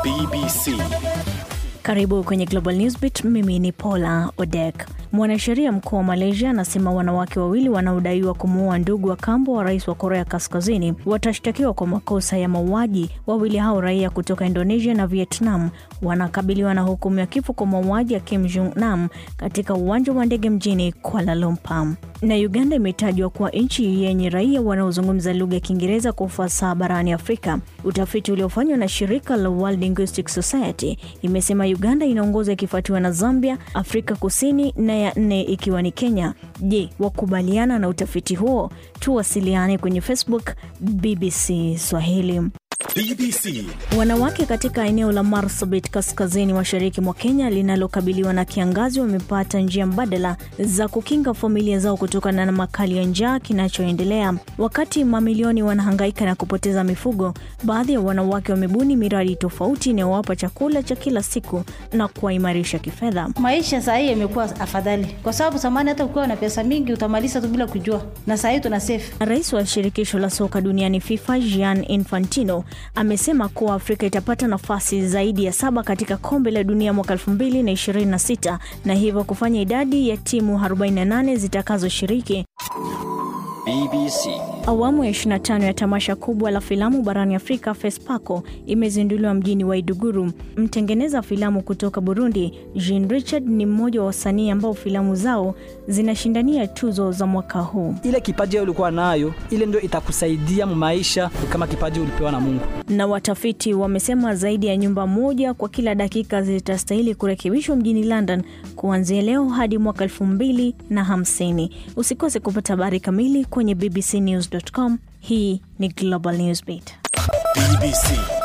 BBC. Karibu kwenye Global Newsbeat. Mimi ni Paula Odek. Mwanasheria mkuu wa Malaysia anasema wanawake wawili wanaodaiwa kumuua ndugu wa kambo wa rais wa Korea Kaskazini watashtakiwa kwa makosa ya mauaji. Wawili hao raia kutoka Indonesia na Vietnam wanakabiliwa na hukumu ya kifo kwa mauaji ya Kim Jong Nam katika uwanja wa ndege mjini Kuala Lumpur. Na Uganda imetajwa kuwa nchi yenye raia wanaozungumza lugha ya Kiingereza kwa ufasaha barani Afrika. Utafiti uliofanywa na shirika la World Linguistic Society imesema Uganda inaongoza ikifuatiwa na Zambia, Afrika Kusini na ya nne ikiwa ni Kenya. Je, wakubaliana na utafiti huo? Tuwasiliane kwenye Facebook BBC Swahili. BBC. Wanawake katika eneo la Marsabit kaskazini mashariki mwa Kenya linalokabiliwa na kiangazi wamepata njia mbadala za kukinga familia zao kutokana na makali ya njaa kinachoendelea. Wakati mamilioni wanahangaika na kupoteza mifugo, baadhi ya wanawake wamebuni miradi tofauti inayowapa chakula cha kila siku na kuwaimarisha kifedha. Maisha saa hii yamekuwa afadhali, kwa sababu zamani hata ukiwa na pesa mingi utamaliza tu bila kujua, na saa hii tuna save. Rais wa shirikisho la soka duniani FIFA Gianni Infantino amesema kuwa Afrika itapata nafasi zaidi ya saba katika kombe la dunia mwaka 2026 na hivyo kufanya idadi ya timu 48 zitakazoshiriki. BBC. Awamu ya 25 ya tamasha kubwa la filamu barani Afrika FESPACO imezinduliwa mjini Waiduguru. Mtengeneza filamu kutoka Burundi, Jean Richard ni mmoja wa wasanii ambao filamu zao zinashindania tuzo za mwaka huu. ile kipaji ulikuwa nayo ile ndio itakusaidia maisha kama kipaji ulipewa na Mungu. Na watafiti wamesema zaidi ya nyumba moja kwa kila dakika zitastahili kurekebishwa mjini London kuanzia leo hadi mwaka elfu mbili na hamsini. Usikose kupata habari kamili kwenye bbcnews.com. Hii ni Global Newsbeat. BBC.